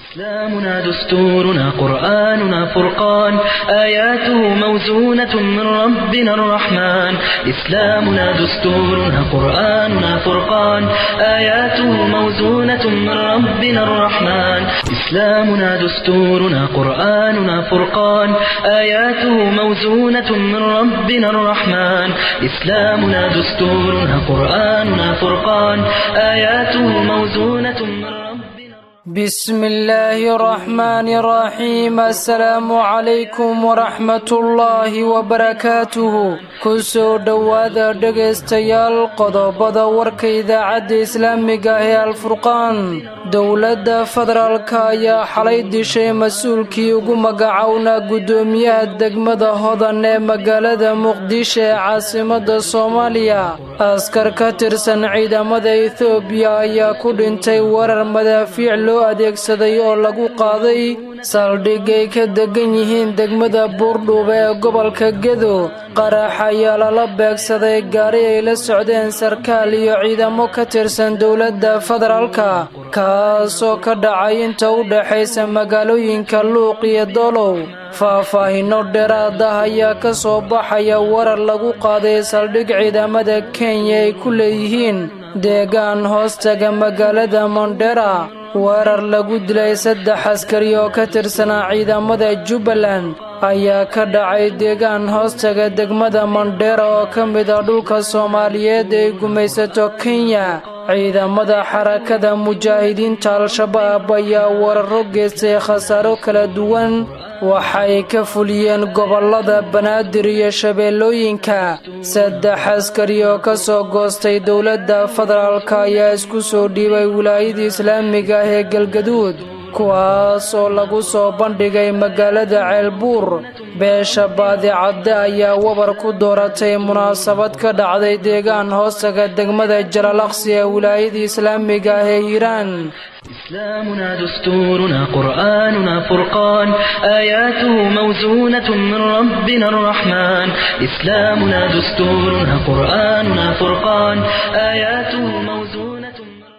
إسلامنا دستورنا قرآننا فرقان آياته موزونة من ربنا الرحمن إسلامنا دستورنا قرآننا فرقان آياته موزونة من ربنا الرحمن إسلامنا دستورنا قرآننا فرقان آياته موزونة من ربنا الرحمن إسلامنا دستورنا قرآننا فرقان آياته موزونة من ربنا بسم الله الرحمن الرحيم السلام عليكم ورحمة الله وبركاته kusoo dhowaada dhegaystayaal qodobada warka idaacadda islaamiga ee alfurqaan dowladda federaalka ayaa xalay dishay mas-uulkii ugu magacownaa guddoomiyaha degmada hodan ee magaalada muqdisho ee caasimada soomaaliya askar ka tirsan ciidamada ethoobiya ayaa ku dhintay warar madaafiic loo adeegsaday oo lagu qaaday saldhig ay ka degan yihiin degmada buurdhuuba ee gobolka gedo qarax ayaa lala beegsaday gaari ay la socdeen sarkaal iyo ciidamo ka tirsan dowladda federaalka kaasoo ka dhacay inta u dhexaysa magaalooyinka luuq iyo doolow faahfaahinno dheeraad ah ayaa ka soo baxaya warar lagu qaaday saldhig ciidamada kenya ay ku leeyihiin deegaan hoostaga magaalada mondera weerar lagu dilay saddex askari oo ka tirsanaa ciidamada jubbaland ayaa ka dhacay deegaan hoostaga degmada mondera oo ka mid ah dhulka soomaaliyeed ay gumaysato kenya ciidamada xarakada mujaahidiinta al-shabaab ayaa weeraro geystay khasaaro kala duwan waxay ka fuliyeen gobollada banaadir iyo shabeellooyinka saddex askari oo ka soo goostay dowladda federaalka ayaa isku soo dhiibay wilaayada islaamiga ah ee galgaduud kuwaas oo lagu soo bandhigay magaalada ceelbuur beesha baadicadde ayaa wabar ku dooratay munaasabad ka dhacday deegaan hoostaga degmada jalalaqsi ee wilaayada islaamiga ah ee hiiraan إسلامنا دستورنا قرآننا فرقان آياته موزونة من ربنا الرحمن إسلامنا دستورنا قرآننا فرقان آياته موزونة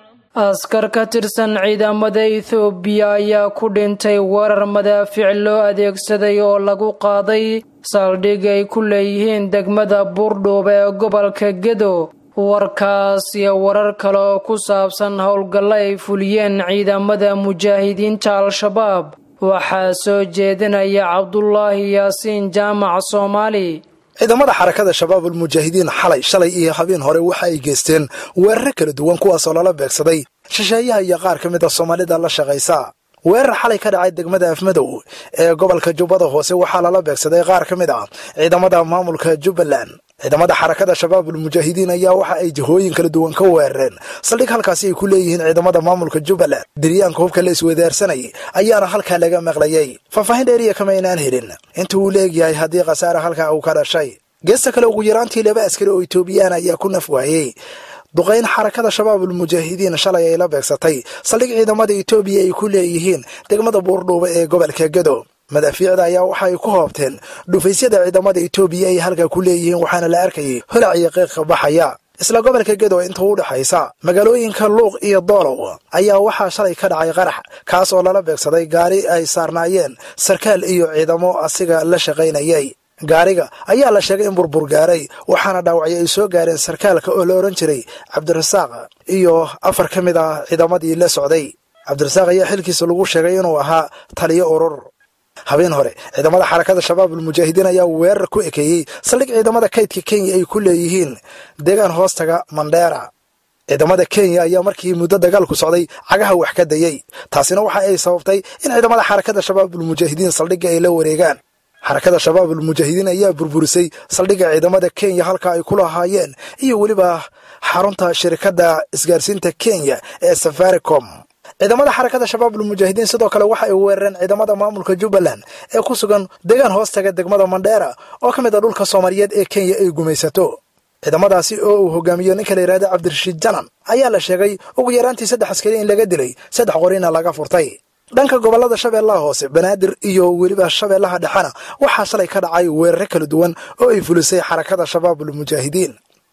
askar ka tirsan ciidamada ethoobiya ayaa ku dhintay warar madaafiic loo adeegsaday oo lagu qaaday saldhig ay ku leeyihiin degmada buurdhuuba ee gobolka gedo warkaas iyo warar kale oo ku saabsan howlgallo ay fuliyeen ciidamada mujaahidiinta al-shabaab waxaa soo jeedinaya cabdulaahi yaasiin jaamac soomaali ciidamada xarakada shabaabul mujaahidiin xalay shalay iyo habeen hore waxa ay geysteen weeraro kala duwan kuwaasoo lala beegsaday shisheeyaha iyo qaar ka mid a soomaalida la shaqaysa weerar xalay ka dhacay degmada afmadow ee gobolka jubbada hoose waxaa lala beegsaday qaar ka mid ah ciidamada maamulka jubbaland ciidamada xarakada shabaabul mujaahidiin ayaa waxa ay jihooyin kala duwan ka weerareen saldhig halkaasi ay ku leeyihiin ciidamada maamulka jubbaland diryaanka hubka la iswadaarsanayay ayaana halkaa laga maqlayay faahfaahin dheeriya kama aynaan helin inta uu leegyahay haddii khasaare halkaa uu ka dhashay geesta kale ugu yaraantii laba askari oo etoobiyaan ayaa ku naf waayey duqayn xarakada shabaabul mujaahidiin shalay ay la beegsatay saldhig ciidamada etoobiya ay ku leeyihiin degmada buurdhuuba ee gobolka gedo madaafiicda ayaa waxa ay ku hoobteen dhufaysyada ciidamada etoobiya ay halkaa ku leeyihiin waxaana la arkayay holac iyo qiiqa baxaya isla gobolka gedo inta u dhexaysa magaalooyinka luuq iyo doolow ayaa waxaa shalay ka dhacay qarax kaas oo lala beegsaday gaari ay saarnaayeen sarkaal iyo ciidamo asiga la shaqaynayay gaariga ayaa la sheegay in burbur gaaray waxaana dhaawacyo ay soo gaareen sarkaalka oo la odhan jiray cabdirasaaq iyo afar ka mid ah ciidamadii la socday cabdirasaaq ayaa xilkiisa lagu sheegay inuu ahaa taliyo urur habeen hore ciidamada xarakada shabaabul mujaahidiin ayaa weerar ku ekeeyey saldhig ciidamada kaydka kenya ay ku leeyihiin deegaan hoostaga mandheera ciidamada kenya ayaa markii muddo dagaalku socday cagaha wax ka dayey taasina waxa ay sababtay in ciidamada xarakada shabaabul mujaahidiin saldhigga ay la wareegaan xarakada shabaabul mujaahidiin ayaa burburisay saldhigga ciidamada kenya halka ay ku lahaayeen iyo weliba xarunta shirkadda isgaarsiinta kenya ee safaricom ciidamada xarakada shabaabul mujaahidiin sidoo kale waxa ay weerareen ciidamada maamulka jubbaland ee ku sugan deegaan hoostaga degmada mandheera oo ka mid a dhulka soomaaliyeed ee kenya ay gumaysato ciidamadaasi oo uu hogaamiyo ninka la yidhahda cabdirashiid janan ayaa la sheegay ugu yaraantii saddex askari in laga dilay saddex qorina laga furtay dhanka gobollada shabeellaha hoose banaadir iyo weliba shabeellaha dhexena waxaa shalay ka dhacay weeraro kala duwan oo ay fulisay xarakada shabaabul mujaahidiin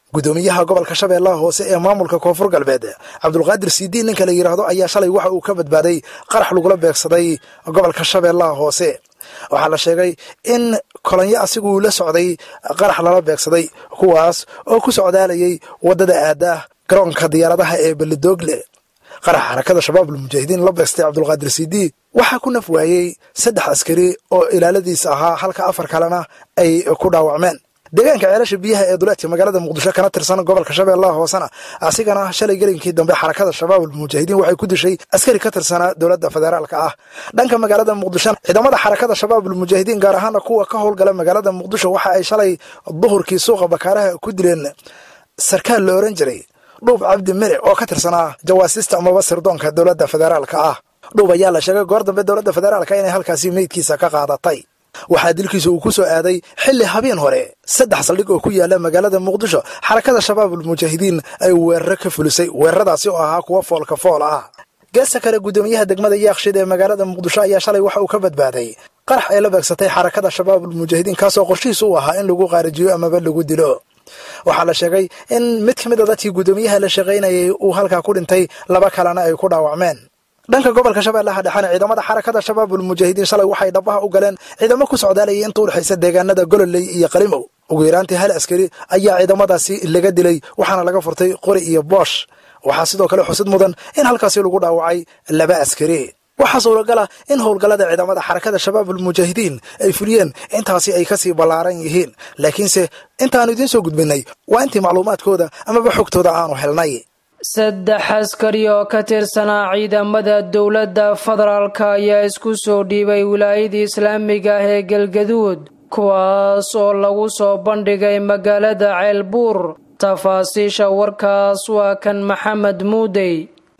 gudoomiyaha gobolka shabeellaha hoose ee maamulka koonfur galbeed cabdulqaadir sidiin ninka la yidhaahdo ayaa shalay waxa uu ka badbaaday qarax lagula beegsaday gobolka shabeellaha hoose waxaa la sheegay in kolonyo asiguu la socday qarax lala beegsaday kuwaas oo ku socdaalayay waddada aada garoonka diyaaradaha ee belidoogle qarax xarakada shabaabul mujaahidiin la beegstay cabdulqaadir sidii waxaa ku naf waayey saddex askari oo ilaaladiisa ahaa halka afar kalena ay ku dhaawacmeen deegaanka ceelasha biyaha ee duleedka magaalada muqdisho kana tirsan gobolka shabeellaha hoosena asigana shalay gelinkii dambe xarakada shabaabul mujaahidiin waxay ku dishay askari ka tirsanaa dowladda federaalka ah dhanka magaalada muqdisho ciidamada xarakada shabaabul mujaahidiin gaar ahaana kuwa ka howlgala magaalada muqdisho waxa ay shalay duhurkii suuqa bakaaraha ku dileen sarkaal la oran jiray dhuub cabdi mere oo ka tirsanaa jawaasiista amaba sirdoonka dowladda federaalka ah dhuub ayaa la sheegay goor dambe dowladda federaalka inay halkaasi meydkiisa ka qaadatay waxaa dilkiisa uu ku soo aaday xilli habeen hore saddex saldhig oo ku yaala magaalada muqdisho xarakada shabaabul mujaahidiin ay weeraro ka fulisay weeraradaasi oo ahaa kuwa foolka fool ah geesta kale guddoomiyaha degmada yaakshid ee magaalada muqdisho ayaa shalay waxa uu ka badbaaday qarax ay la beegsatay xarakada shabaabul mujaahidiin kaasoo qorshihiis u ahaa in lagu qaarijiyo amaba lagu dilo waxaa la sheegay in mid ka mid a dadkii guddoomiyaha la shaqaynayay uu halkaa ku dhintay laba kalena ay ku dhaawacmeen dhanka gobolka shabeellaha dhexena ciidamada xarakada shabaabul mujaahidiin shalay waxay dhabaha u galeen ciidamo ku socdaalayay inta udhexaysa deegaanada gololey iyo qalimow ugu yaraantii hal askari ayaa ciidamadaasi laga dilay waxaana laga furtay qori iyo boosh waxaa sidoo kale xusid mudan in halkaasi lagu dhaawacay laba askari waxaa suuragal ah in howlgallada ciidamada xarakada shabaabul mujaahidiin ay fuliyeen intaasi ay kasii ballaaran yihiin laakiinse intaannu idiin soo gudbinay waa intii macluumaadkooda amaba xogtooda aanu helnay saddex askari oo ka tirsanaa ciidamada dowladda federaalka ayaa isku soo dhiibay wilaayadii islaamiga ah ee galgaduud kuwaas oo lagu soo bandhigay magaalada ceelbuur tafaasiisha warkaas waa kan maxamed muudey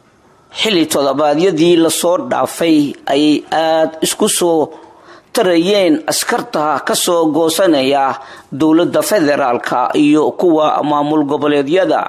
xilli toddobaadyadii lasoo dhaafay ayay aada isku soo tarayeen askarta ka soo goosanaya dowladda federaalka iyo kuwa maamul goboleedyada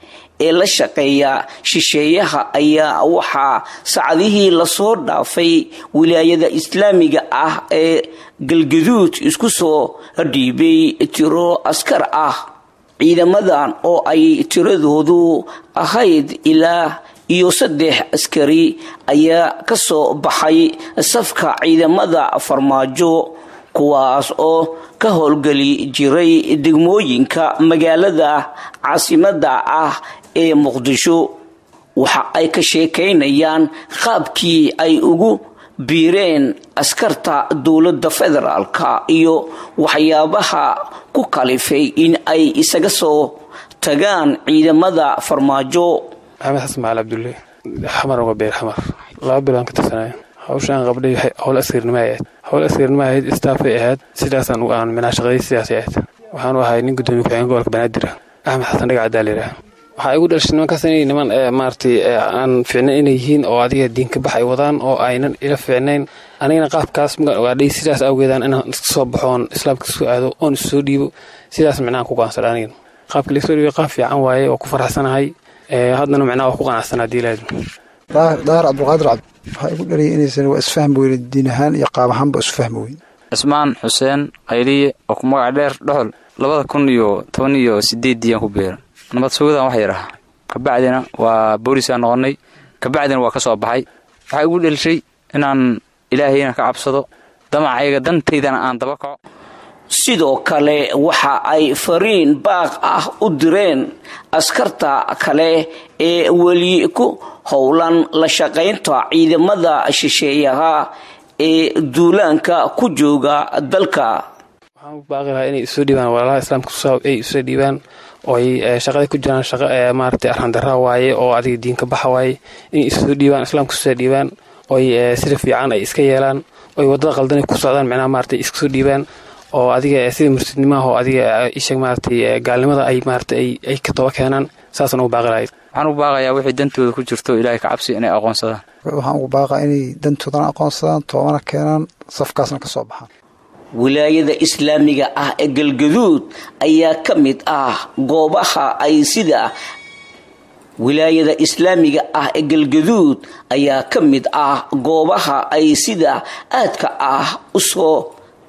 ee la shaqeeya shisheeyaha ayaa waxaa sacdihii lasoo dhaafay wilaayada islaamiga ah ee galgaduud isku soo dhiibay tiro askar ah ciidamadan oo ay tiradoodu ahayd ilaa iyo saddex askari ayaa kasoo baxay safka ciidamada farmaajo kuwaas oo ka howlgeli jiray degmooyinka magaalada caasimada ah ee muqdisho waxa ay ka sheekaynayaan qaabkii ay ugu biireen askarta dowladda federaalka iyo waxyaabaha ku kalifay in ay isaga soo tagaan ciidamada farmaajo maxamed xasan macal cabdulle xamar uga beer xamar laba biloan ka tirsanaya hawshaan qabdhay howl askarnimo ay ahayd howl askarnimo ahayd istaafay ahayd sidaasaan aan minaa shaqaday sidaasay ahayd waxaanu ahay nin gudoomiye ku-xigeen gobolka banaadir axmed xasan dhagac cadaalira waxaa igu dhashay nimankaas inay niman maaratay aan fiicnayn inay yihiin oo adiga diinka bax ay wadaan oo aynan ila fiicnayn anigana qaabkaas magaan ogaadhay sidaas awgeedaan inaan iska soo baxoon islaamka isku aado oon issoo dhiibo sidaas micnaha ku go'aansadha anigan qaabka laisoo dhiibay qaab fiican waaye oo ku faraxsanahay haddana micnaha waa ku qanacsanaa hadii ilaahdo daahir cabdulqaadir cabdi waxaa igu dhaliyay inaysan waa isfahmi weyne diin ahaan iyo qaab ahaanba isfahmi weyn cismaan xuseen qayliye oo ku magac dheer dhoxol labada kun iyo toban iyo sideeddiiyaan ku beera nabad sugadan wax yar ah kabacdina waa boolisaan noqonnay kabacdina waa ka soo baxay waxaa igu dhelshay inaan ilaahayna ka cabsado damacayga dantaydana aan daba kaco sidoo kale waxa ay fariin baaq ah u direen askarta kale ee weli ku howlan la shaqaynta ciidamada shisheeyaha ee duulaanka ku jooga dalka waxaan u baaqi lahaa inay isoo dhiibaan walaalaha islaamka ay isoo dhiibaan oo ay shaqada ku jiraan shaqo maaragtay arxandarra waaye oo adiga diinka baxa waaye inay isoo dhiibaan islaamka isoo dhiibaan ooy sida fiican ay iska yeelaan oy waddada qaldan ku socdaan micnaha maaragtay iska soo dhiibaan oo adiga sida mursidnimaha oo adiga isheeg maaragtay gaalnimada ay maaragtay ay ka toba keenaan saasaan ugu baaqi lahayd waxaan ugu baaqayaa wixii dantooda ku jirto ilaahay ka cabsi inay aqoonsadaan waxaan ugu baaqaa inay dantoodana aqoonsadaan toobana keenaan safkaasna ka soo baxaan wilaayada islaamiga ah ee galgaduud ayaa ka mid ah goobaha ay sida wilaayada islaamiga ah ee galgaduud ayaa ka mid ah goobaha ay sida aadka ah usoo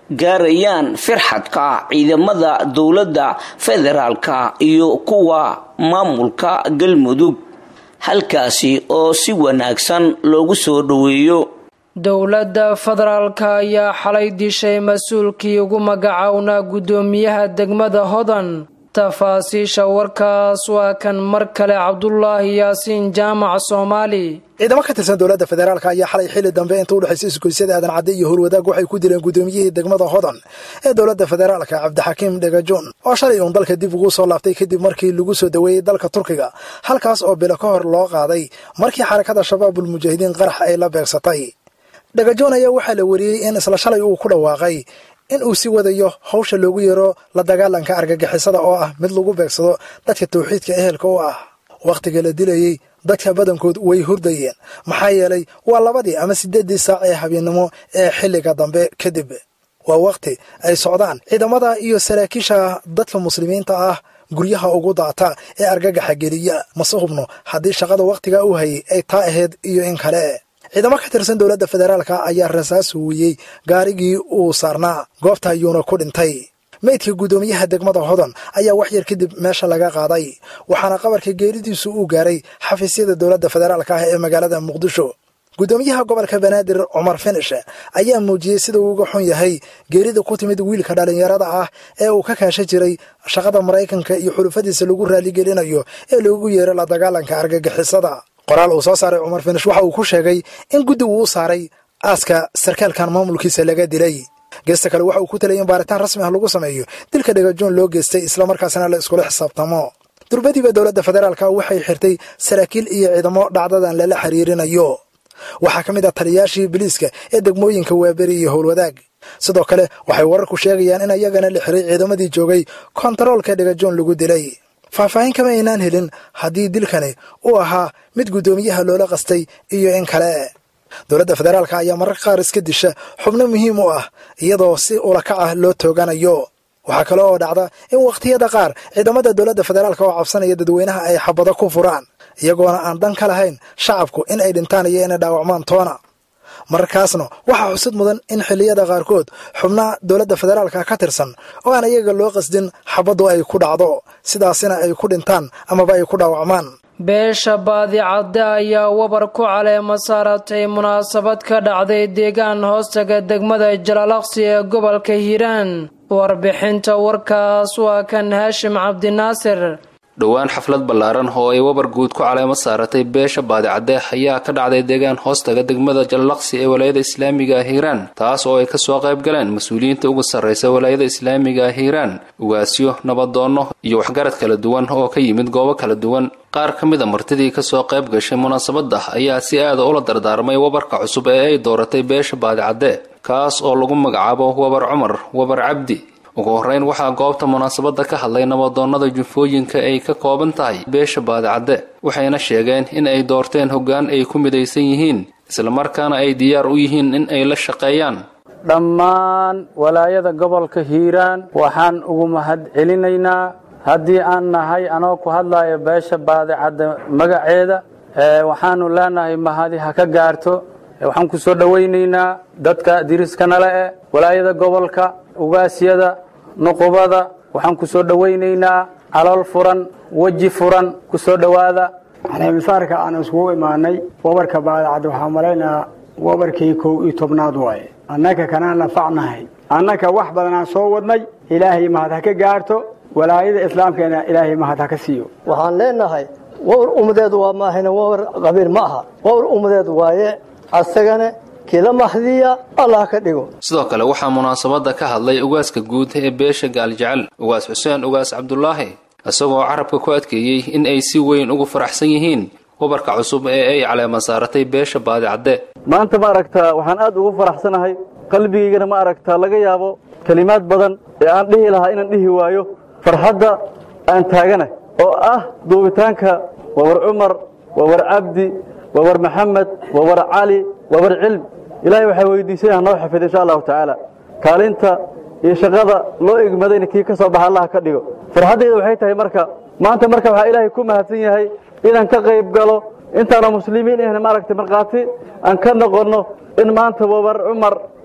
gaarayaan firxadka ciidamada dowladda federaalka iyo kuwa maamulka galmudug halkaasi oo si wanaagsan loogu soo dhoweeyo dowladda federaalka ayaa xalay dishay mas-uulkii ugu magacownaa guddoomiyaha degmada hodan tafaasiisha warkaas waa kan mar kale cabdulaahi yaasiin jaamac soomaali ciidamo ka tirsan dowladda federaalk ayaa xalay xilli dambe inta u dhexaysa isgoysyada aadan cadde iyo howlwadaag waxay ku dileen guddoomiyihii degmada hodan ee dowladda federaalka cabdixakiim dhegajoon oo shalay uun dalka dib ugu soo laaftay kadib markii lagu soo daweeyey dalka turkiga halkaas oo bilo ka hor loo qaaday markii xarakada shabaabul mujaahidiin qarax ay la beegsatay dhagajoon ayaa waxaa la wariyey in isla shalay uu ku dhawaaqay in uu sii wadayo hawsha loogu yeero la dagaalanka argagixisada oo ah mid lagu beegsado dadka tawxiidka ehelka u ah wakhtiga la dilayey dadka badankood way hurdayeen maxaa yeelay waa labadii ama siddeeddii saac ee habeennimo ee xilliga dambe kadib waa wakhti ay socdaan ciidamada iyo saraakiisha dadka muslimiinta ah guryaha ugu daata ee argagaxa geliya mase hubno haddii shaqada wakhtigaa u hayay ay taa ahayd iyo in kale ciidamo ka tirsan dowladda federaalka ayaa rasaas huwiyey gaarigii uu saarnaa goobta ayuuna ku dhintay meydka guddoomiyaha degmada hodan ayaa wax yar kadib meesha laga qaaday waxaana qabarka geeridiisu uu gaaray xafiisyada dowladda federaalka ah ee magaalada muqdisho guddoomiyaha gobolka banaadir cumar finish ayaa muujiyey sida uu uga xun yahay geerida ku timid wiilka dhallinyarada ah ee uu ka kaasha jiray shaqada maraykanka iyo xulufadiisa lagu raaligelinayo ee loogu yeero la dagaalanka argagixisada qoraal uu soo saaray cumar finish waxa uu ku sheegay in guddi uu u saaray aaska sarkaalkan maamulkiisa laga dilay geesta kale waxa uu ku talay in baaritaan rasmi ah lagu sameeyo dilka dhagajoon loo geystay islamarkaasina la iskula xisaabtamo durbadiiba dowladda federaalka waxay xirtay saraakiil iyo ciidamo dhacdadan lala xiriirinayo waxaa ka mid ah taliyaashii biliiska ee degmooyinka waaberi iyo howlwadaag sidoo kale waxay wararku sheegayaan in ayagana la xiray ciidamadii joogay kontaroolka dhagajoon lagu dilay faahfaahin kama aynaan helin haddii dilkani uu ahaa mid guddoomiyaha loola qastay iyo in kale dowladda federaalka ayaa mararka qaar iska disha xubno muhiim u ah iyadoo si ulakac ah loo tooganayo waxaa kale oo dhacda in wakhtiyada qaar ciidamada dowladda federaalka oo cabsanaya dadweynaha ay xabado ku furaan iyagoona aan dan ka lahayn shacabku in ay dhintaan iyo inay dhaawacmaan toona mararkaasna waxaa xusid mudan in xilliyada qaarkood xubnaha dowladda federaalka ka tirsan oo aan iyaga loo qasdin xabaddu ay ku dhacdo sidaasina ay ku dhintaan amaba ay ku dhaawacmaan beesha baadicadde ayaa wabar ku caleema saaratay munaasabad ka dhacday deegaan hoostaga degmada jalaalaqsi ee gobolka hiiraan warbixinta warkaas waa kan haashim cabdinaasir dhowaan xaflad ballaaran oo ay wabar guud ku caleemo saaratay beesha baadicadde ayaa ka dhacday deegaan hoostaga degmada jallaqsi ee walaayada islaamiga ah hiiraan taas oo ay kasoo qayb galeen mas-uuliyiinta uga sarraysa walaayada islaamiga ah hiiraan ugaasyo nabadoonno iyo waxgarad kala duwan oo ka yimid goobo kala duwan qaar ka mid a martidii kasoo qayb gashay munaasabadda ayaa si aada ula dardaarmay wabarka cusub ee ay dooratay beesha baadicadde kaas oo lagu magacaabo wabar cumar wabar cabdi ugu horreyn waxaa goobta munaasabadda ka hadlay nabadoonnada jufooyinka ay ka kooban tahay beesha baadicadde waxayna sheegeen in ay doorteen hoggaan ay ku midaysan yihiin islamarkaana ay diyaar u yihiin in ay la shaqeeyaan dhammaan walaayada gobolka hiiraan waxaan ugu mahad celinaynaa haddii aan nahay anoo ku hadlayo beesha baadicadde magaceeda waxaanu leenahay mahadi ha ka gaarto waxaan ku soo dhowaynaynaa dadka diriiskanale eh walaayada gobolka ugaasyada nuqubada waxaan ku soo dhowaynaynaa calool furan weji furan ku soo dhowaada caleemisaarka aan iskugu imaanay wabarka baadacad waxaa malaynayaa wabarkii kow iyo tobnaad waaye annaka kanaan nafacnahay annaka wax badanaan soo wadnay ilaahay mahad ha ka gaarto walaayada islaamkeena ilaahay mahad ha ka siiyo waxaan leenahay wawr ummadeedu waa maahayna wawr qabiil ma aha wawr ummadeedu waaye asagana kila mahdiya allah ka dhigo sidoo kale waxaa munaasabadda ka hadlay ugaaska guud ee beesha gaaljecel ugaas xuseen ugaas cabdulaahi isagoo carabka ku adkeeyey in ay si weyn ugu faraxsan yihiin wabarka cusub ee ay caleema saaratay beesha baadicadde maanta ma aragtaa waxaan aad ugu faraxsanahay qalbigaygana ma aragtaa laga yaabo kelimaad badan ee aan dhihi lahaa inaan dhihi waayo farxadda aan taagana oo ah duubitaanka waawar cumar waawar cabdi waawar maxamed waawar cali waawar cilm ilaahay waxaa weydiisay ha noo xafid insha allahu tacaala kaalinta iyo shaqada loo egmadayna kii ka soo baxa allah ka dhigo farxaddayda waxay tahay marka maanta marka waxaa ilaahay ku mahadsan yahay inaan ka qayb galo intaana muslimiin ahna maaragtay markhaati aan ka noqonno in maanta wabar cumar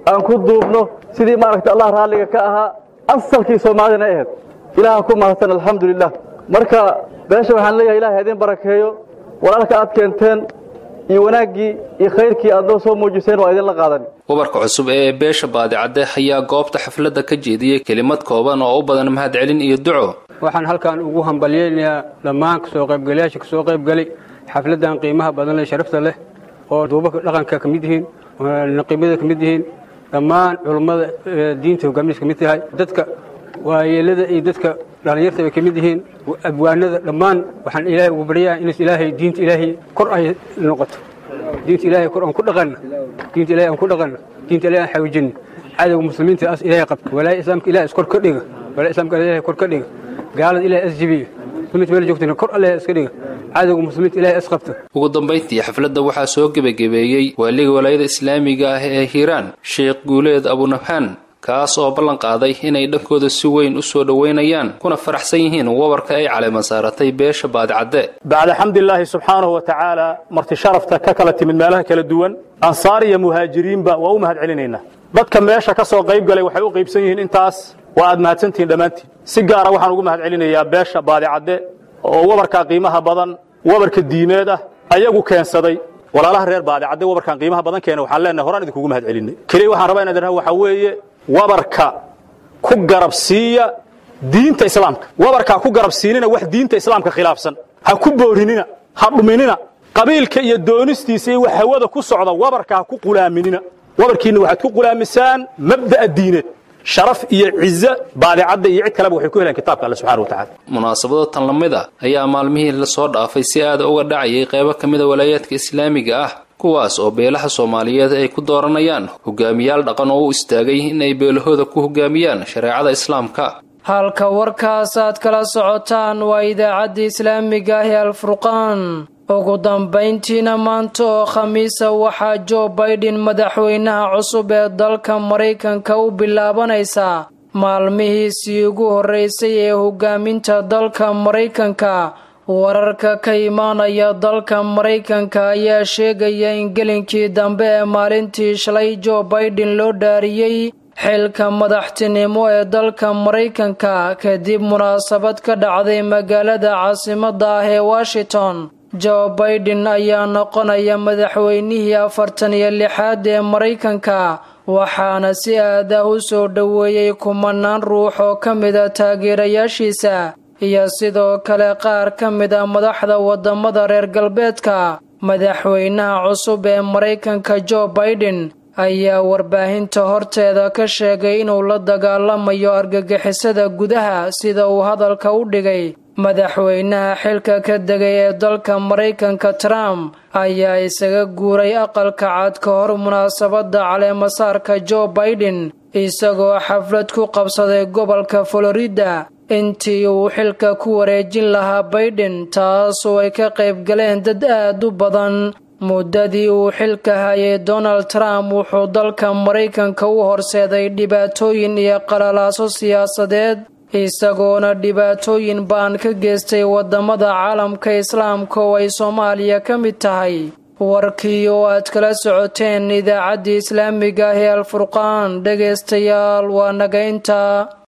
aan ku duubno sidii maaragta allah raalliga ka ahaa asalkii soomaalidana ahayd ilaaha ku mahadsan alxamdulilah marka beesha waxaan leeyahay ilahay idin barakeeyo walaalka aad keenteen iyo wanaaggii iyo khayrkii aad noo soo muujiseen waa idinla qaadan wabarka cusub ee beesha baadicadde ayaa goobta xafladda ka jeediyey kelimad kooban oo u badan mahadcelin iyo duco waxaan halkan ugu hambalyaynayaa dhammaan kasoo qaybgalayaasha kasoo qaybgalay xafladdan qiimaha badan leh sharafta leh oo duubabka dhaqanka ka mid yihiin naqiibada ka mid yihiin dhammaan culummada diinta hogaaminis ka mid tahay dadka waayeelada iyo dadka dhallinyarta bay ka mid yihiin abwaanada dhammaan waxaan ilaahay ugu baryaa in ilaahay diinta ilaahay kor ay noqoto diinta ilaahay kor aan ku dhaqanno diinta ilaahay aan ku dhaqanno diinta ilaahay aan xawjinno cadowga muslimiinta as ilaahay qabto walaahi islaamka ilaahay iskor ka dhiga walaahi islaamka ilaahay kor ka dhiga gaalada ilaahay as jibiyo muslimiinta meel joogtana kor allah iska dhiga cadowga muslimiinta ilaahay as qabto ugu dambayntii xafladda waxaa soo gebagabeeyey waaliga walaayada islaamiga ah ee hiiraan sheekh guuleed abunabhaan kaas oo ballan qaaday inay dhankooda si weyn u soo dhoweynayaan kuna faraxsan yihiin wabarka ay caleeman saaratay beesha baadicadde bacda xamdilaahi subxaanahu wa tacaala marti sharafta ka kala timid meelaha kala duwan ansaar iyo muhaajiriinba waa u mahad celinaynaa dadka meesha ka soo qayb galay waxay u qaybsan yihiin intaas waa aad mahadsantihiin dhammaantiin si gaara waxaan ugu mahad celinayaa beesha baadicadde oo wabarkaa qiimaha badan wabarka diimeed ah ayagu keensaday walaalaha reer baadicadde wabarkan qiimaha badan keena waxaan leenahay horaan idinkugu mahad celinay keliya waxaan rabaa inaan idhaha waxaa weeye wabarka ku garabsiiya diinta islaamka wabarkaa ku garabsiinina wax diinta islaamka khilaafsan ha ku boorinina ha dhuminina qabiilka iyo doonistiisa iyo wax hawada ku socda wabarka ha ku qulaaminina wabarkiinna waxaad ku qulaamisaan mabda'a diineed sharaf iyo cizo baadicadda iyo cid kaleba waxay ku helaan kitaabka alle subxana wa tacala munaasabado tan la mid a ayaa maalmihii lasoo dhaafay si aada uga dhacayay qaybo ka mida walaayaadka islaamiga ah kuwaas oo beelaha soomaaliyeed ay ku dooranayaan hogaamiyaal dhaqan oo u istaagay in ay beelahooda ku hogaamiyaan shareecada islaamka halka warkaas aad kala socotaan waa idaacadda islaamiga ah ee alfurqaan ugu dambayntiina maanta oo khamiisa waxaa jo baiden madaxweynaha cusub ee dalka maraykanka u bilaabanaysaa maalmihiisii ugu horreysay ee hogaaminta dalka maraykanka wararka ka imaanaya dalka maraykanka ayaa sheegaya in gelinkii dambe ee maalintii shalay jo baiden loo dhaariyey xilka madaxtinimo ee dalka maraykanka kadib munaasabad ka dhacday magaalada caasimadda ah ee washington jo baiden ayaa noqonaya madaxweynihii afartan iyo lixaad ee maraykanka waxaana si aad ah u soo dhoweeyey kumanaan ruux oo ka mida taageerayaashiisa iyo sidoo kale qaar ka mid a madaxda wadamada reer galbeedka madaxweynaha cusub ee maraykanka jo baiden ayaa warbaahinta horteeda ka sheegay inuu la dagaalamayo argagixisada gudaha sida uu hadalka u dhigay madaxweynaha xilka ka degay ee dalka maraykanka trump ayaa isaga guuray aqalka cad ka hor munaasabadda caleemasaarka jo baiden isagoo xaflad ku qabsaday gobolka florida intii uu xilka ku wareejin lahaa baiden taasoo ay ka qayb galeen dad aad u badan muddadii uu xilka hayay donald trump wuxuu dalka maraykanka u horseeday dhibaatooyin iyo qalalaaso siyaasadeed isagoona dhibaatooyin baan ka geystay wadamada caalamka islaamka oo ay soomaaliya ka mid tahay warkii oo aad kala socoteen idaacaddii islaamiga ah ee alfurqaan dhegaystayaal waa naga intaa